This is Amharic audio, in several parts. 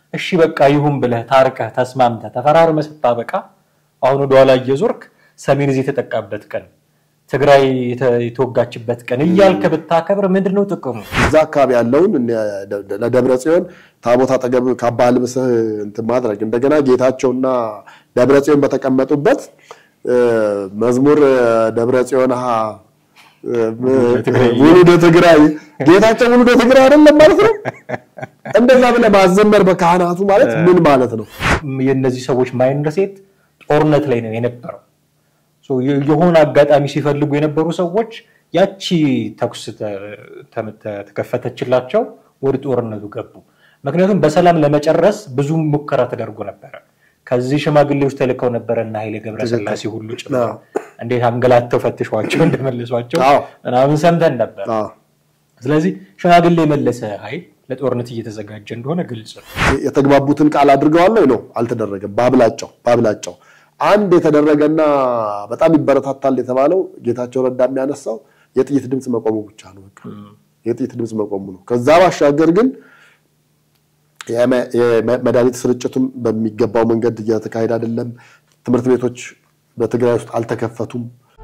እሺ በቃ ይሁን ብለህ ታርቀህ ተስማምተህ ተፈራርመህ ስታበቃ አሁን ወደኋላ እየዞርክ ሰሜን እዚህ የተጠቃበት ቀን ትግራይ የተወጋችበት ቀን እያልክ ብታከብር ምንድን ነው ጥቅሙ? እዛ አካባቢ ያለውን ለደብረ ጽዮን ታቦት አጠገብ ካባ ልብስህ እንትን ማድረግ እንደገና ጌታቸውና ደብረ ጽዮን በተቀመጡበት መዝሙር ደብረ ጽዮን ውሉደ ትግራይ ጌታቸው ውሉደ ትግራይ አይደለም ማለት ነው። እንደዛ ብለህ ማዘመር በካህናቱ ማለት ምን ማለት ነው? የእነዚህ ሰዎች ማይንድ ሴት ጦርነት ላይ ነው የነበረው። የሆነ አጋጣሚ ሲፈልጉ የነበሩ ሰዎች ያቺ ተኩስ ተከፈተችላቸው፣ ወደ ጦርነቱ ገቡ። ምክንያቱም በሰላም ለመጨረስ ብዙ ሙከራ ተደርጎ ነበረ። ከዚህ ሽማግሌዎች ተልከው ነበረ እና ኃይሌ ገብረስላሴ ሁሉ ጭምር እንዴት አንገላተው ፈትሿቸው እንደመለሷቸው ምናምን ሰምተን ነበር። ስለዚህ ሽማግሌ የመለሰ ኃይል ለጦርነት እየተዘጋጀ እንደሆነ ግልጽ ነው። የተግባቡትን ቃል አድርገዋል ነው? አልተደረገም። ባብላጫው ባብላጫው አንድ የተደረገና በጣም ይበረታታል የተባለው ጌታቸው ረዳ የሚያነሳው የጥይት ድምፅ መቆሙ ብቻ ነው። በቃ የጥይት ድምፅ መቆሙ ነው። ከዛ ባሻገር ግን የመድኃኒት ስርጭቱም በሚገባው መንገድ እየተካሄደ አይደለም። ትምህርት ቤቶች በትግራይ ውስጥ አልተከፈቱም።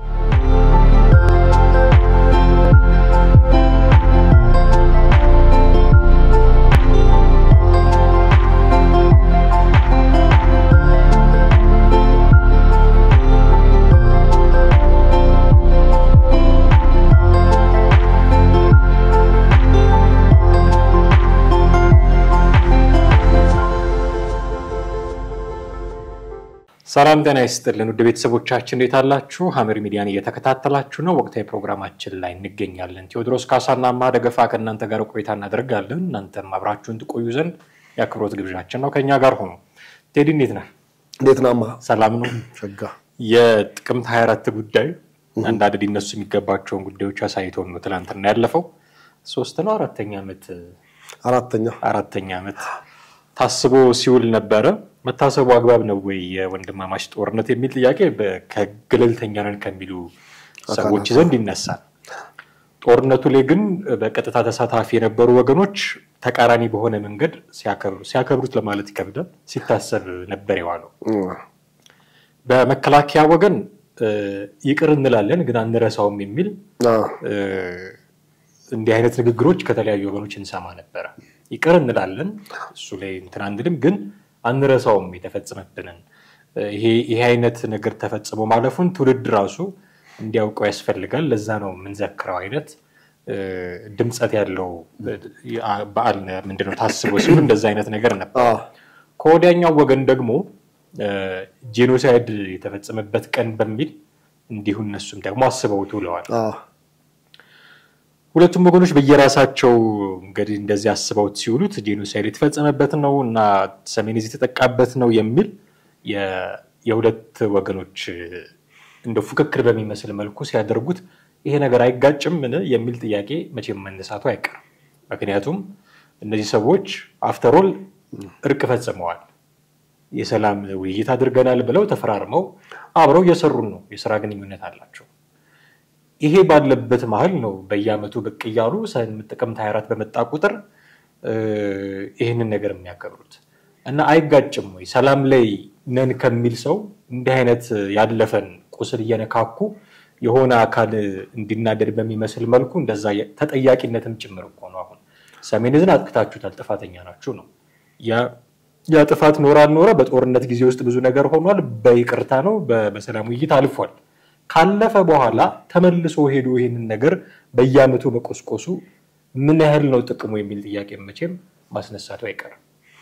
ሰላም ጤና ይስጥልን ውድ ቤተሰቦቻችን እንዴት አላችሁ? ሐመር ሚዲያን እየተከታተላችሁ ነው። ወቅታዊ ፕሮግራማችን ላይ እንገኛለን። ቴዎድሮስ ካሳና ማ ደገፋ ከእናንተ ጋር ቆይታ እናደርጋለን። እናንተም አብራችሁን ትቆዩ ዘንድ የአክብሮት ግብዣችን ነው። ከኛ ጋር ሆኖ ቴዲ እንዴት ነህ? እንዴት ናማ? ሰላም ነው። ሸጋ የጥቅምት 24 ጉዳይ አንዳንድ ሊነሱ የሚገባቸውን ጉዳዮች አሳይቶን ነው ትናንትና ያለፈው። ሶስት ነው አራተኛ ዓመት አራተኛ አራተኛ ዓመት ታስቦ ሲውል ነበረ። መታሰቡ አግባብ ነው ወይ የወንድማማች ጦርነት የሚል ጥያቄ ከገለልተኛ ነን ከሚሉ ሰዎች ዘንድ ይነሳል። ጦርነቱ ላይ ግን በቀጥታ ተሳታፊ የነበሩ ወገኖች ተቃራኒ በሆነ መንገድ ሲያከብሩት ለማለት ይከብዳል፣ ሲታሰብ ነበር የዋለው። በመከላከያ ወገን ይቅር እንላለን ግን አንረሳውም የሚል እንዲህ አይነት ንግግሮች ከተለያዩ ወገኖች እንሰማ ነበረ። ይቅር እንላለን እሱ ላይ እንትን አንልም፣ ግን አንረሳውም የተፈጸመብንን። ይሄ አይነት ነገር ተፈጽሞ ማለፉን ትውልድ ራሱ እንዲያውቀው ያስፈልጋል። ለዛ ነው የምንዘክረው አይነት ድምፀት ያለው በዓል ምንድነው ታስቦ ሲሆን እንደዛ አይነት ነገር ነበር። ከወዲያኛው ወገን ደግሞ ጄኖሳይድ የተፈጸመበት ቀን በሚል እንዲሁ እነሱም ደግሞ አስበውት ውለዋል። ሁለቱም ወገኖች በየራሳቸው እንግዲህ እንደዚህ አስበውት ሲውሉት ጄኖሳይድ የተፈጸመበት ነው እና ሰሜን ዕዝ የተጠቃበት ነው የሚል የሁለት ወገኖች እንደ ፉክክር በሚመስል መልኩ ሲያደርጉት ይሄ ነገር አይጋጭም ምን የሚል ጥያቄ መቼም መነሳቱ አይቀርም። ምክንያቱም እነዚህ ሰዎች አፍተሮል እርቅ ፈጽመዋል፣ የሰላም ውይይት አድርገናል ብለው ተፈራርመው አብረው እየሰሩን ነው፣ የስራ ግንኙነት አላቸው። ይሄ ባለበት መሀል ነው በየዓመቱ ብቅ እያሉ ጥቅምት 24 በመጣ ቁጥር ይህንን ነገር የሚያከብሩት እና አይጋጭም ወይ? ሰላም ላይ ነን ከሚል ሰው እንዲህ አይነት ያለፈን ቁስል እየነካኩ የሆነ አካል እንዲናደድ በሚመስል መልኩ እንደዛ ተጠያቂነትም ጭምር እኮ ነው። አሁን ሰሜን ዕዝን አጥቅታችሁታል፣ ጥፋተኛ ናችሁ ነው። ያ ጥፋት ኖረ አልኖረ በጦርነት ጊዜ ውስጥ ብዙ ነገር ሆኗል። በይቅርታ ነው በሰላም ውይይት አልፏል። ካለፈ በኋላ ተመልሶ ሄዶ ይህንን ነገር በየዓመቱ መቆስቆሱ ምን ያህል ነው ጥቅሙ የሚል ጥያቄ መቼም ማስነሳቱ አይቀርም።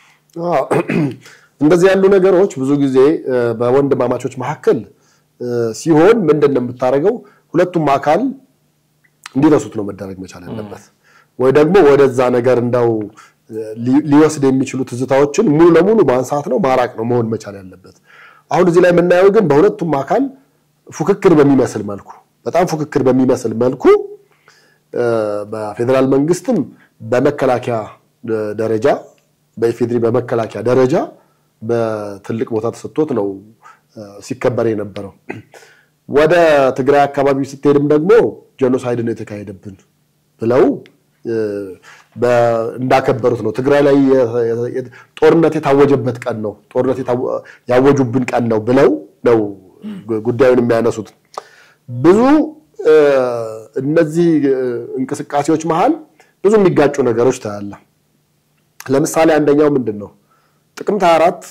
እንደዚህ ያሉ ነገሮች ብዙ ጊዜ በወንድማማቾች መካከል ሲሆን ምንድን ነው የምታደርገው? ሁለቱም አካል እንዲረሱት ነው መደረግ መቻል ያለበት፣ ወይ ደግሞ ወደዛ ነገር እንዳው ሊወስድ የሚችሉ ትዝታዎችን ሙሉ ለሙሉ ማንሳት ነው ማራቅ ነው መሆን መቻል ያለበት። አሁን እዚህ ላይ የምናየው ግን በሁለቱም አካል ፉክክር በሚመስል መልኩ በጣም ፉክክር በሚመስል መልኩ በፌዴራል መንግስትም በመከላከያ ደረጃ በኢፌድሪ በመከላከያ ደረጃ በትልቅ ቦታ ተሰጥቶት ነው ሲከበር የነበረው። ወደ ትግራይ አካባቢ ስትሄድም ደግሞ ጄኖሳይድ ነው የተካሄደብን ብለው እንዳከበሩት ነው። ትግራይ ላይ ጦርነት የታወጀበት ቀን ነው፣ ጦርነት ያወጁብን ቀን ነው ብለው ነው ጉዳዩን የሚያነሱት። ብዙ እነዚህ እንቅስቃሴዎች መሀል ብዙ የሚጋጩ ነገሮች ታያለ። ለምሳሌ አንደኛው ምንድን ነው? ጥቅምት 24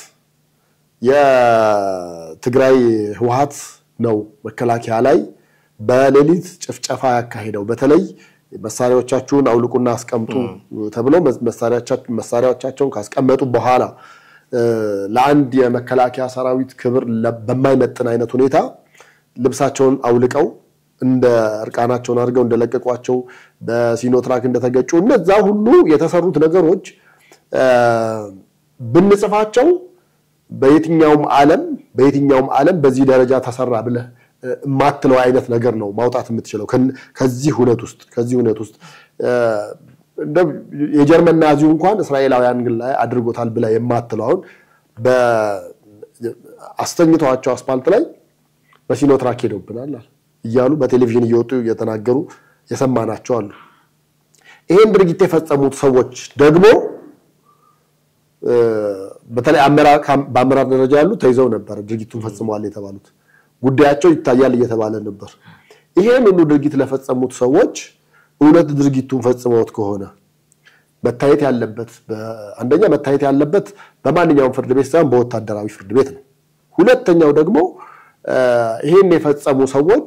የትግራይ ህወሓት ነው መከላከያ ላይ በሌሊት ጭፍጨፋ ያካሄደው። በተለይ መሳሪያዎቻችሁን አውልቁና አስቀምጡ ተብለው መሳሪያዎቻቸውን ካስቀመጡ በኋላ ለአንድ የመከላከያ ሰራዊት ክብር በማይመጥን አይነት ሁኔታ ልብሳቸውን አውልቀው እንደ እርቃናቸውን አድርገው እንደለቀቋቸው በሲኖትራክ እንደተገጩ እነዛ ሁሉ የተሰሩት ነገሮች ብንጽፋቸው በየትኛውም ዓለም በየትኛውም ዓለም በዚህ ደረጃ ተሰራ ብለህ የማትለው አይነት ነገር ነው ማውጣት የምትችለው ከዚህ ሁነት ውስጥ ከዚህ ሁነት ውስጥ የጀርመን ናዚው እንኳን እስራኤላውያን ግን ላይ አድርጎታል ብለህ የማትለው አሁን አስተኝተዋቸው አስፓልት ላይ በሲኖትራክ ሄደውብናል እያሉ በቴሌቪዥን እየወጡ እየተናገሩ የሰማናቸው አሉ። ይሄን ድርጊት የፈጸሙት ሰዎች ደግሞ በተለይ በአመራር ደረጃ ያሉ ተይዘው ነበር። ድርጊቱን ፈጽመዋል የተባሉት ጉዳያቸው ይታያል እየተባለ ነበር። ይሄን ሁሉ ድርጊት ለፈጸሙት ሰዎች እውነት ድርጊቱን ፈጽመውት ከሆነ መታየት ያለበት አንደኛ መታየት ያለበት በማንኛውም ፍርድ ቤት ሳይሆን በወታደራዊ ፍርድ ቤት ነው። ሁለተኛው ደግሞ ይሄን የፈጸሙ ሰዎች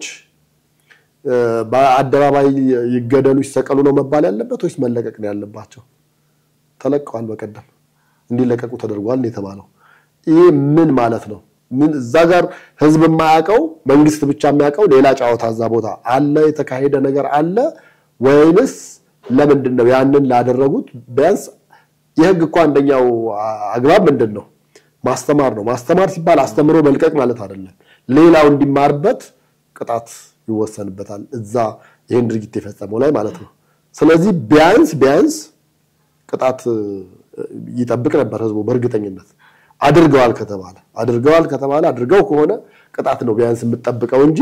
በአደባባይ ይገደሉ ይሰቀሉ ነው መባል ያለበት ወይስ መለቀቅ ነው ያለባቸው? ተለቀዋል። በቀደም እንዲለቀቁ ተደርጓል ነው የተባለው። ይሄ ምን ማለት ነው? ምን እዛ ጋር ህዝብ የማያውቀው መንግስት ብቻ የሚያውቀው ሌላ ጨዋታ እዛ ቦታ አለ፣ የተካሄደ ነገር አለ ወይንስ ለምንድን ነው ያንን ላደረጉት? ቢያንስ የህግ እኮ አንደኛው አግባብ ምንድን ነው? ማስተማር ነው። ማስተማር ሲባል አስተምሮ መልቀቅ ማለት አይደለም። ሌላው እንዲማርበት ቅጣት ይወሰንበታል፣ እዛ ይህን ድርጊት የፈጸመው ላይ ማለት ነው። ስለዚህ ቢያንስ ቢያንስ ቅጣት ይጠብቅ ነበር ህዝቡ በእርግጠኝነት አድርገዋል ከተባለ አድርገዋል ከተባለ አድርገው ከሆነ ቅጣት ነው ቢያንስ የምጠብቀው እንጂ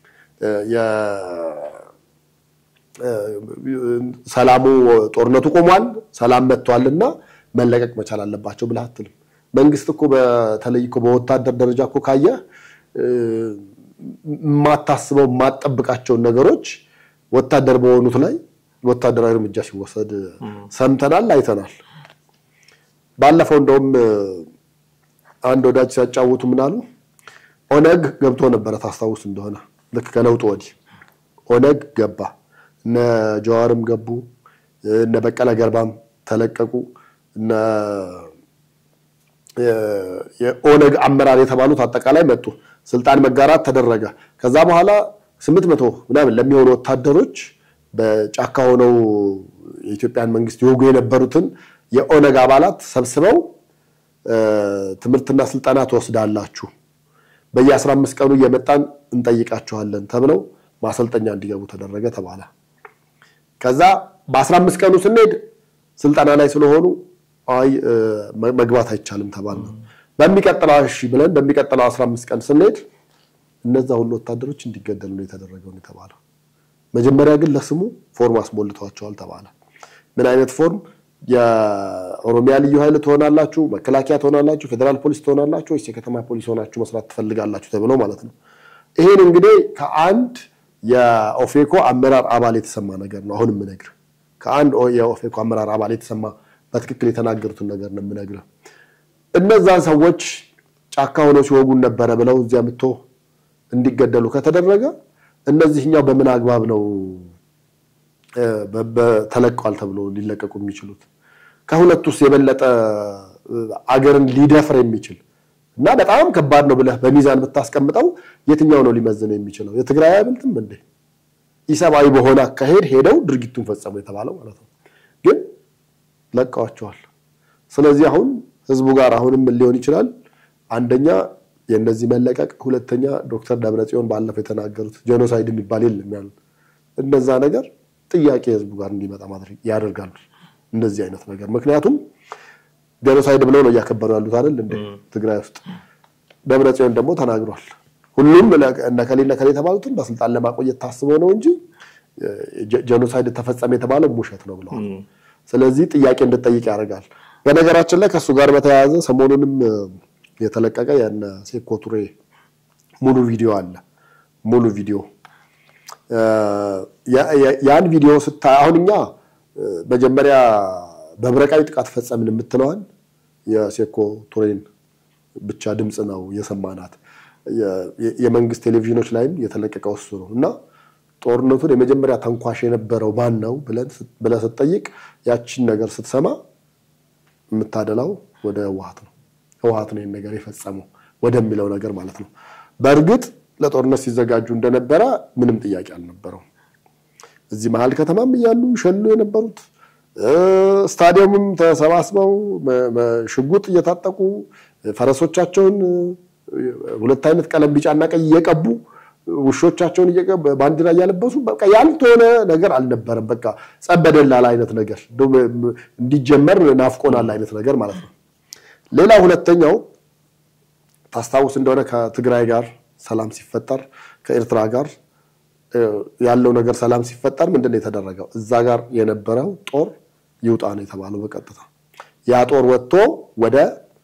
ሰላሙ ጦርነቱ ቆሟል፣ ሰላም መጥቷልና መለቀቅ መቻል አለባቸው ብለህ አትልም። መንግስት እኮ በተለይ እኮ በወታደር ደረጃ እኮ ካየህ የማታስበው የማትጠብቃቸውን ነገሮች ወታደር በሆኑት ላይ ወታደራዊ እርምጃ ሲወሰድ ሰምተናል፣ አይተናል። ባለፈው እንደውም አንድ ወዳጅ ሲያጫውቱ ምናሉ ኦነግ ገብቶ ነበረ ታስታውስ እንደሆነ ልክ ከለውጡ ወዲህ ኦነግ ገባ። እነ ጀዋርም ገቡ፣ እነ በቀለ ገርባም ተለቀቁ። እነ የኦነግ አመራር የተባሉት አጠቃላይ መጡ። ስልጣን መጋራት ተደረገ። ከዛ በኋላ ስምንት መቶ ምናምን ለሚሆኑ ወታደሮች በጫካ ሆነው የኢትዮጵያን መንግስት ይወጉ የነበሩትን የኦነግ አባላት ሰብስበው ትምህርትና ስልጠና ትወስዳላችሁ፣ በየ15 ቀኑ እየመጣን እንጠይቃችኋለን ተብለው ማሰልጠኛ እንዲገቡ ተደረገ ተባለ። ከዛ በ15 ቀኑ ስንሄድ ስልጠና ላይ ስለሆኑ አይ መግባት አይቻልም ተባለ። በሚቀጥለው እሺ ብለን በሚቀጥለው 15 ቀን ስንሄድ እነዛ ሁሉ ወታደሮች እንዲገደሉ ነው የተደረገው የተባለው። መጀመሪያ ግን ለስሙ ፎርም አስሞልተዋቸዋል ተባለ። ምን አይነት ፎርም? የኦሮሚያ ልዩ ኃይል ትሆናላችሁ፣ መከላከያ ትሆናላችሁ፣ ፌዴራል ፖሊስ ትሆናላችሁ ወይስ የከተማ ፖሊስ ሆናችሁ መስራት ትፈልጋላችሁ ተብሎ ማለት ነው። ይሄን እንግዲህ ከአንድ የኦፌኮ አመራር አባል የተሰማ ነገር ነው። አሁን የምነግርህ ከአንድ የኦፌኮ አመራር አባል የተሰማ በትክክል የተናገሩትን ነገር ነው የምነግርህ። እነዛን ሰዎች ጫካ ሆነው ሲወጉን ነበረ ብለው እዚያ ምቶ እንዲገደሉ ከተደረገ እነዚህኛው በምን አግባብ ነው ተለቀዋል ተብሎ ሊለቀቁ የሚችሉት? ከሁለት ውስጥ የበለጠ አገርን ሊደፍር የሚችል እና በጣም ከባድ ነው ብለህ በሚዛን ብታስቀምጠው የትኛው ነው ሊመዝነው የሚችለው? የትግራይ አይበልጥም እንዴ? ኢሰብአዊ በሆነ አካሄድ ሄደው ድርጊቱን ፈጸሙ የተባለው ማለት ነው። ግን ለቀዋቸዋል። ስለዚህ አሁን ህዝቡ ጋር አሁንም ምን ሊሆን ይችላል? አንደኛ የእነዚህ መለቀቅ፣ ሁለተኛ ዶክተር ደብረጽዮን ባለፈው የተናገሩት ጄኖሳይድ የሚባል የለም ያሉት እነዛ ነገር ጥያቄ ህዝቡ ጋር እንዲመጣ ማድረግ ያደርጋሉ። እንደዚህ አይነት ነገር ምክንያቱም ጄኖሳይድ ብለው ነው እያከበሩ ያሉት አይደል እንደ ትግራይ ውስጥ ደብረጽዮን ደግሞ ተናግሯል። ሁሉም እነከሌ እነከሌ የተባሉትን በስልጣን ለማቆየት ታስቦ ነው እንጂ ጄኖሳይድ ተፈጸመ የተባለው ውሸት ነው ብለዋል። ስለዚህ ጥያቄ እንድጠይቅ ያደርጋል። በነገራችን ላይ ከእሱ ጋር በተያያዘ ሰሞኑንም የተለቀቀ የነ ሴኮ ቱሬ ሙሉ ቪዲዮ አለ። ሙሉ ቪዲዮ ያን ቪዲዮ ስታ አሁን እኛ መጀመሪያ በብረቃዊ ጥቃት ፈጸምን የምትለዋን የሴኮ ቱሬን ብቻ ድምፅ ነው የሰማናት። የመንግስት ቴሌቪዥኖች ላይም የተለቀቀው እሱ ነው እና ጦርነቱን የመጀመሪያ ተንኳሽ የነበረው ማን ነው ብለህ ስትጠይቅ ያችን ነገር ስትሰማ የምታደላው ወደ ህወሓት ነው። ህወሓት ነው ይህን ነገር የፈጸመው ወደሚለው ነገር ማለት ነው። በእርግጥ ለጦርነት ሲዘጋጁ እንደነበረ ምንም ጥያቄ አልነበረው። እዚህ መሀል ከተማም እያሉ ሸሉ የነበሩት ስታዲየምም ተሰባስበው ሽጉጥ እየታጠቁ ፈረሶቻቸውን ሁለት አይነት ቀለም ቢጫና ቀይ እየቀቡ ውሾቻቸውን ባንዲራ እያለበሱ በቃ ያልተሆነ ነገር አልነበረም። በቃ ጸበደላል አይነት ነገር እንዲጀመር ናፍቆናል አይነት ነገር ማለት ነው። ሌላ ሁለተኛው ታስታውስ እንደሆነ ከትግራይ ጋር ሰላም ሲፈጠር ከኤርትራ ጋር ያለው ነገር ሰላም ሲፈጠር ምንድን ነው የተደረገው? እዛ ጋር የነበረው ጦር ይውጣ ነው የተባለው በቀጥታ ያ ጦር ወጥቶ ወደ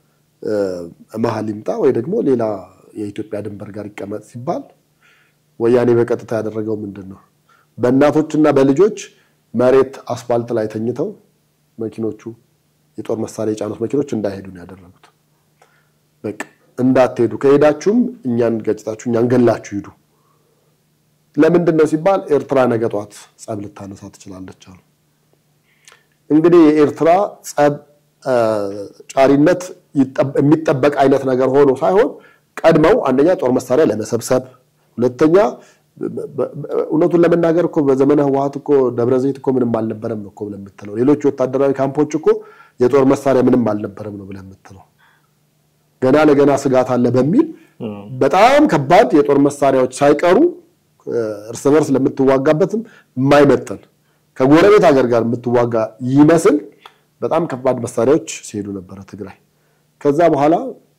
መሀል ይምጣ ወይ ደግሞ ሌላ የኢትዮጵያ ድንበር ጋር ይቀመጥ ሲባል ወያኔ በቀጥታ ያደረገው ምንድን ነው? በእናቶችና በልጆች መሬት አስፋልት ላይ ተኝተው መኪኖቹ የጦር መሳሪያ የጫኑት መኪኖች እንዳይሄዱ ነው ያደረጉት። በቃ እንዳትሄዱ፣ ከሄዳችሁም እኛን ገጭታችሁ እኛን ገላችሁ ሂዱ። ለምንድን ነው ሲባል ኤርትራ ነገ ጧት ጸብ ልታነሳ ትችላለች አሉ። እንግዲህ የኤርትራ ጸብ ጫሪነት የሚጠበቅ አይነት ነገር ሆኖ ሳይሆን ቀድመው አንደኛ ጦር መሳሪያ ለመሰብሰብ ሁለተኛ እውነቱን ለመናገር እኮ በዘመነ ህወሓት እኮ ደብረ ዘይት እኮ ምንም አልነበረም ነው እኮ ብለህ የምትለው። ሌሎች ወታደራዊ ካምፖች እኮ የጦር መሳሪያ ምንም አልነበረም ነው ብለህ የምትለው። ገና ለገና ስጋት አለ በሚል በጣም ከባድ የጦር መሳሪያዎች ሳይቀሩ እርስ በርስ ለምትዋጋበትም የማይመጠን ከጎረቤት ሀገር ጋር የምትዋጋ ይመስል በጣም ከባድ መሳሪያዎች ሲሄዱ ነበረ ትግራይ። ከዛ በኋላ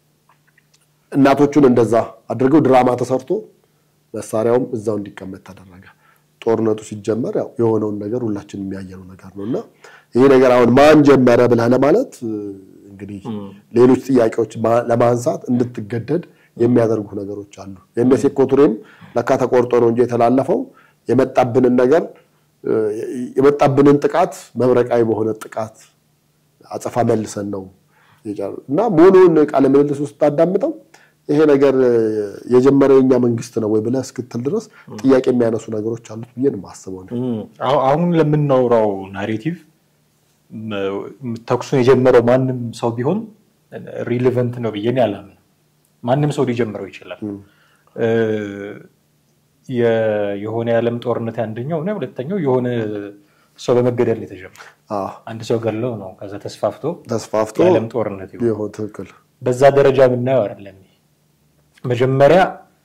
እናቶቹን እንደዛ አድርገው ድራማ ተሰርቶ መሳሪያውም እዛው እንዲቀመጥ ተደረገ። ጦርነቱ ሲጀመር ያው የሆነውን ነገር ሁላችን የሚያየነው ነገር ነው እና ይሄ ነገር አሁን ማን ጀመረ ብለህ ለማለት እንግዲህ ሌሎች ጥያቄዎች ለማንሳት እንድትገደድ የሚያደርጉ ነገሮች አሉ። የእነ ሴኮ ቱሬም ለካ ተቆርጦ ነው እንጂ የተላለፈው የመጣብንን ነገር የመጣብንን ጥቃት መብረቃዊ በሆነ ጥቃት አጸፋ መልሰን ነው እና ሙሉውን ቃለ ምልልስ ውስጥ ታዳምጠው ይሄ ነገር የጀመረው የኛ መንግስት ነው ወይ ብለህ እስክትል ድረስ ጥያቄ የሚያነሱ ነገሮች አሉት ብዬ ነው የማስበው። አሁን ለምናወራው ናሬቲቭ ተኩሱን የጀመረው ማንም ሰው ቢሆን ሪሌቨንት ነው ብዬ አላምንም። ማንም ሰው ሊጀምረው ይችላል። የሆነ የዓለም ጦርነት አንደኛው እና ሁለተኛው የሆነ ሰው በመገደል ነው የተጀመረው። አንድ ሰው ገለው ነው ከዛ ተስፋፍቶ ተስፋፍቶ የዓለም ጦርነት ይሆን ትክክል። በዛ ደረጃ የምናየው አይደለም። መጀመሪያ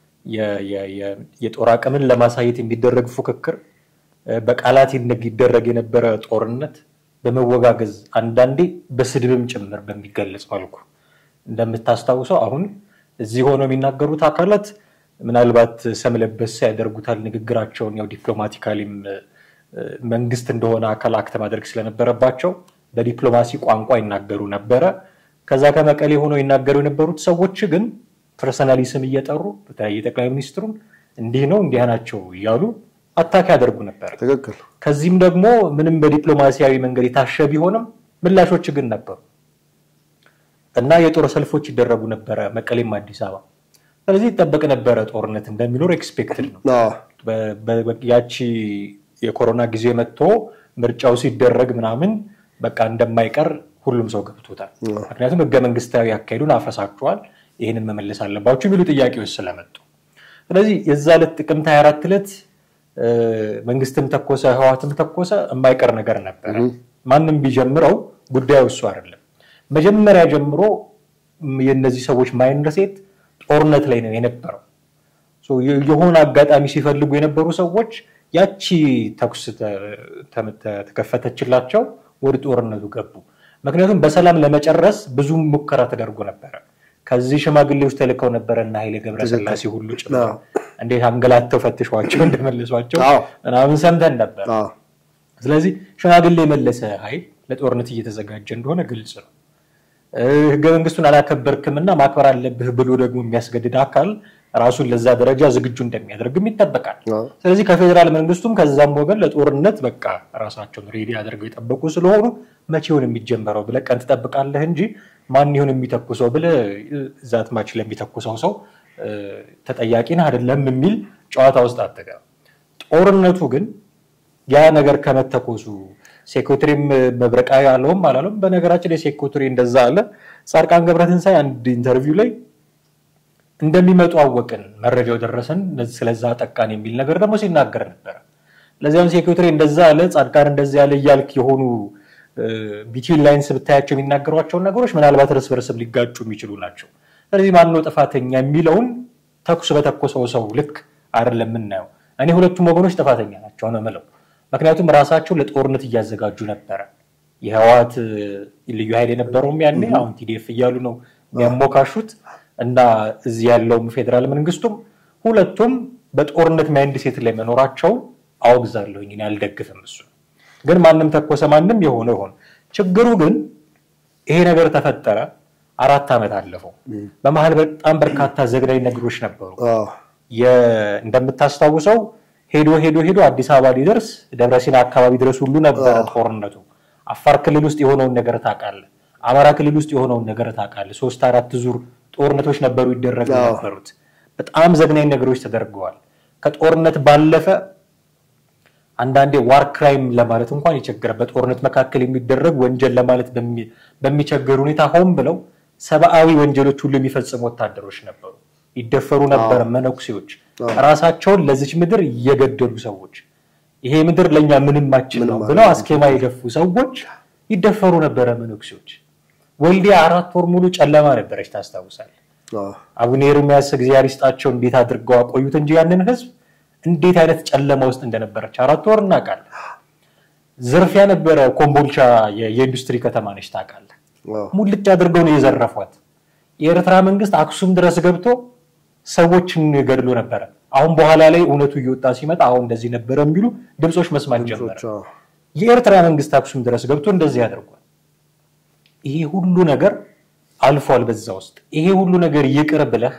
የጦር አቅምን ለማሳየት የሚደረግ ፉክክር፣ በቃላት ይደረግ የነበረ ጦርነት በመወጋገዝ አንዳንዴ በስድብም ጭምር በሚገለጽ መልኩ እንደምታስታውሰው አሁን እዚህ ሆነው የሚናገሩት አካላት ምናልባት ሰም ለበስ ያደርጉታል ንግግራቸውን ያው ዲፕሎማቲካሊም መንግስት እንደሆነ አካል አክተ ማድረግ ስለነበረባቸው በዲፕሎማሲ ቋንቋ ይናገሩ ነበረ። ከዛ ከመቀሌ ሆነው ይናገሩ የነበሩት ሰዎች ግን ፐርሰናሊ ስም እየጠሩ በተለያየ ጠቅላይ ሚኒስትሩን እንዲህ ነው እንዲህ ናቸው እያሉ አታክ ያደርጉ ነበር። ትክክል። ከዚህም ደግሞ ምንም በዲፕሎማሲያዊ መንገድ የታሸ ቢሆንም ምላሾች ግን ነበሩ እና የጦር ሰልፎች ይደረጉ ነበረ መቀሌም አዲስ አበባ። ስለዚህ ይጠበቅ ነበረ ጦርነት እንደሚኖር ኤክስፔክትድ ነው። ያቺ የኮሮና ጊዜ መጥቶ ምርጫው ሲደረግ ምናምን በቃ እንደማይቀር ሁሉም ሰው ገብቶታል። ምክንያቱም ህገ መንግስታዊ አካሄዱን አፈሳችኋል፣ ይህንን መመለስ አለባችሁ የሚሉ ጥያቄዎች ስለመጡ ስለዚህ የዛ ዕለት ጥቅምት 24 ዕለት መንግስትም ተኮሰ ህዋትም ተኮሰ የማይቀር ነገር ነበረ። ማንም ቢጀምረው ጉዳዩ እሱ አይደለም። መጀመሪያ ጀምሮ የእነዚህ ሰዎች ማይንድሴት ጦርነት ላይ ነው የነበረው። የሆነ አጋጣሚ ሲፈልጉ የነበሩ ሰዎች ያቺ ተኩስ ተከፈተችላቸው፣ ወደ ጦርነቱ ገቡ። ምክንያቱም በሰላም ለመጨረስ ብዙ ሙከራ ተደርጎ ነበረ። ከዚህ ሽማግሌዎች ተልከው ነበረ እና ኃይሌ ገብረስላሴ ሁሉ ጭምር እንዴት አንገላተው ፈትሿቸው እንደመለሷቸው አዎ። ምናምን ሰምተን ነበር። አዎ። ስለዚህ ሽማግሌ የመለሰ ኃይል ለጦርነት እየተዘጋጀ እንደሆነ ግልጽ ነው። እ፣ ህገ መንግስቱን አላከበርክምና ማክበር አለብህ ብሎ ደግሞ የሚያስገድድ አካል ራሱን ለዛ ደረጃ ዝግጁ እንደሚያደርግም ይጠበቃል። አዎ። ስለዚህ ከፌዴራል መንግስቱም ከዛም ወገን ለጦርነት በቃ ራሳቸውን ሬዲ አድርገው የጠበቁ ስለሆኑ መቼውን የሚጀመረው ብለህ ቀን ትጠብቃለህ እንጂ ማን ይሁን የሚተኩሰው ብለህ ዛት ማች ለሚተኩሰው ሰው እ፣ ተጠያቂ ነህ አይደለም የሚል ጨዋታ ውስጥ አትገባም። ጦርነቱ ግን ያ ነገር ከመተኮሱ ሴኮትሪም መብረቃዊ አለውም አላለውም። በነገራችን የሴኮትሪ እንደዛ አለ። ጻድቃን ገብረትንሳኤ አንድ ኢንተርቪው ላይ እንደሚመጡ አወቅን፣ መረጃው ደረሰን፣ ስለዛ ጠቃን የሚል ነገር ደግሞ ሲናገር ነበረ። ለዚያም ሴኮትሪ እንደዛ አለ፣ ጻድቃን እንደዛ ያለ እያልክ የሆኑ ቢትዊን ላይንስ ብታያቸው የሚናገሯቸውን ነገሮች ምናልባት እርስ በርስም ሊጋጩ የሚችሉ ናቸው። ስለዚህ ማነው ጥፋተኛ የሚለውን ተኩስ በተኮሰው ሰው ልክ አይደለም የምናየው። እኔ ሁለቱም ወገኖች ጥፋተኛ ናቸው ነው የምለው። ምክንያቱም ራሳቸው ለጦርነት እያዘጋጁ ነበረ። የህወሓት ልዩ ኃይል የነበረውም ያኔ አሁን ቲዲኤፍ እያሉ ነው የሚያሞካሹት እና እዚህ ያለውም ፌዴራል መንግስቱም ሁለቱም በጦርነት ማይንድ ሴት ላይ መኖራቸውን አወግዛለሁኝ። እኔ አልደግፍም። እሱ ግን ማንም ተኮሰ ማንም የሆነ ይሆን። ችግሩ ግን ይሄ ነገር ተፈጠረ፣ አራት ዓመት አለፈው። በመሀል በጣም በርካታ ዘግናኝ ነገሮች ነበሩ። አዎ። የ- እንደምታስታውሰው ሄዶ ሄዶ ሄዶ አዲስ አበባ ሊደርስ ደብረሲና አካባቢ ድረስ ሁሉ ነበረ ጦርነቱ። አፋር ክልል ውስጥ የሆነውን ነገር ታውቃለህ። አማራ ክልል ውስጥ የሆነውን ነገር ታውቃለህ። ሶስት አራት ዙር ጦርነቶች ነበሩ ይደረጉ አዎ። ነበሩት። በጣም ዘግናኝ ነገሮች ተደርገዋል። ከጦርነት ባለፈ አንዳንዴ ዋር ክራይም ለማለት እንኳን ይቸግራል። በጦርነት መካከል የሚደረግ ወንጀል ለማለት በሚ- በሚቸገር ሁኔታ ሆን ብለው ሰብአዊ ወንጀሎች ሁሉ የሚፈጽሙ ወታደሮች ነበሩ። ይደፈሩ ነበር መነኩሴዎች፣ ራሳቸውን ለዚች ምድር እየገደሉ ሰዎች፣ ይሄ ምድር ለእኛ ምንማችን ነው ብለው አስኬማ የደፉ ሰዎች ይደፈሩ ነበረ መነኩሴዎች። ወልዲያ አራት ወር ሙሉ ጨለማ ነበረች፣ ታስታውሳለህ? አዎ። አቡነ ኤርምያስ እግዚአብሔር ይስጣቸው እንዴት አድርገው አቆዩት እንጂ ያንን ህዝብ እንዴት አይነት ጨለማ ውስጥ እንደነበረች አራት ወር እናውቃለን። ዝርፊያ ነበረ። ኮምቦልቻ የ- የኢንዱስትሪ ከተማ ነች ታውቃለህ። አዎ። ሙልጭ አድርገው ነው የዘረፏት። የኤርትራ መንግስት አክሱም ድረስ ገብቶ ሰዎችን ገድሎ ነበረ። አሁን በኋላ ላይ እውነቱ እየወጣ ሲመጣ አሁን እንደዚህ ነበረ የሚሉ ድምፆች መስማት ጀመረ። አዎ። የኤርትራ መንግስት አክሱም ድረስ ገብቶ እንደዚህ አድርጓል። ይሄ ሁሉ ነገር አልፏል። በዛ ውስጥ ይሄ ሁሉ ነገር ይቅር ብለህ